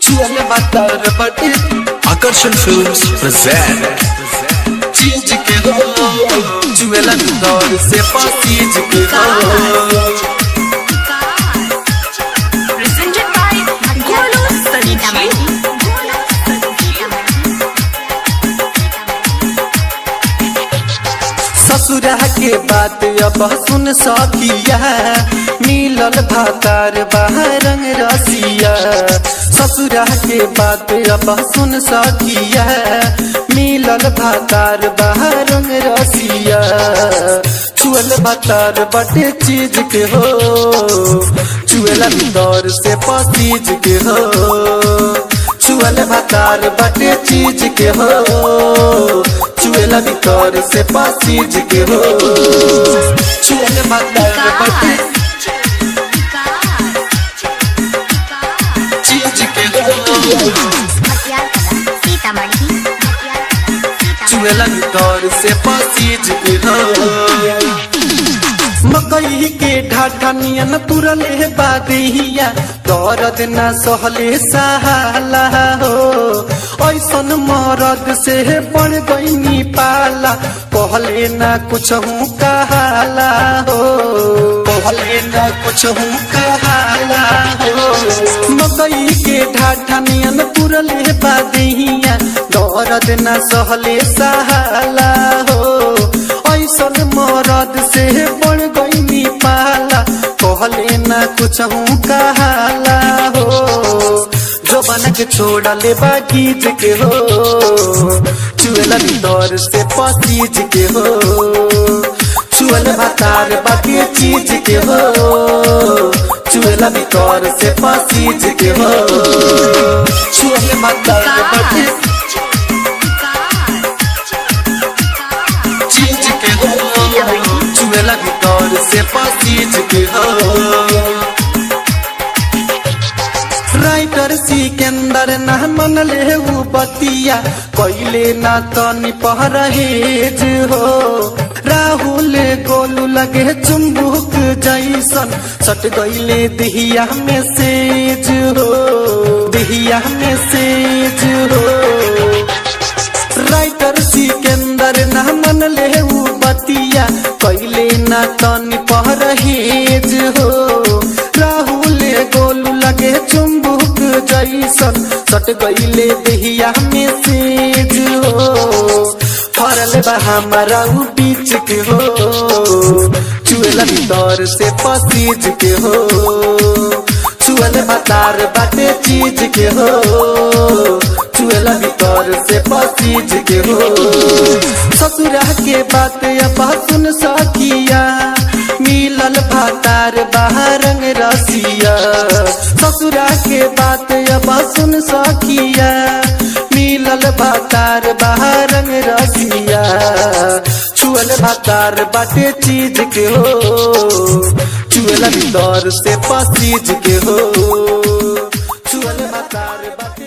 छुअल भातार बाटे Akarshan Films present चीज के हो छुएला भीतर से पसीज के हो presented by Golu Sanjeev. ससुरा के बात अब सुन सकिया मिलल भातार बहरंग रसिया ससुरा के बात अब सुन सकिया मिलल भातार बहरंग रसिया छुअल भातार बटे चीज के हो छुएला भीतर से पसीज के हो छुअल भातार बटे चीज के हो छुएला भीतर से पसीज के हो छुअल भातार बटे चीज के हो छुएला भीतर से पसीज के हो मकई के ढाढा नियन तुरले बादिया दर्द न सहले सहाला हो ऐसन मरद से बढ़ गईनी पाला कहले न कुछ हूँ कहाला हो कहले न कुछ हूँ कहाला हो मकई के ढाढा नियन तुरले बादिया दर्द न सहले सहाला हो ऐसन मरद से बढ़ गईनी पाला कहले ना कुछ हूँ कहाला हो जो बन के छोड़ले बागीज के हो चुएला भीतर से पसीज के हो चुअल भातार बाकी चीज के हो चुएला भीतर से पसीज के हो चुअल भातार बाकी चीज के हो चुएला भीतर से पसीज के हो राइटर सिकंदर ना मन ले उ बतिया कैले ना तनी परहेज हो राहुल गोलू लगे चुम्बुक जैसन सट गईले दिहिया में सेज हो दिहिया में सेज हो राइटर सिकंदर ना मन ले उ बतिया कैले ना तनी परहेज हो राहुल गोलू लगे चुम्बुक जैसन सट गईले देहिया में सेज हो फरल बा हमारा उ बीच के हो चुएला भीतर से पसीज के हो चुअल भातार बाटे चीज के हो चुएला भीतर से पसीज के हो ससुरा के बात अब सुन सकिया मिलल भातार बहरंग रसिया ससुरा के बात अब सुन सकिया मिलल भातार बहरंग रसिया छुअल भातार बाटे चीज के हो चुएला भीतर से पसीज के हो छुअल भातार बाटे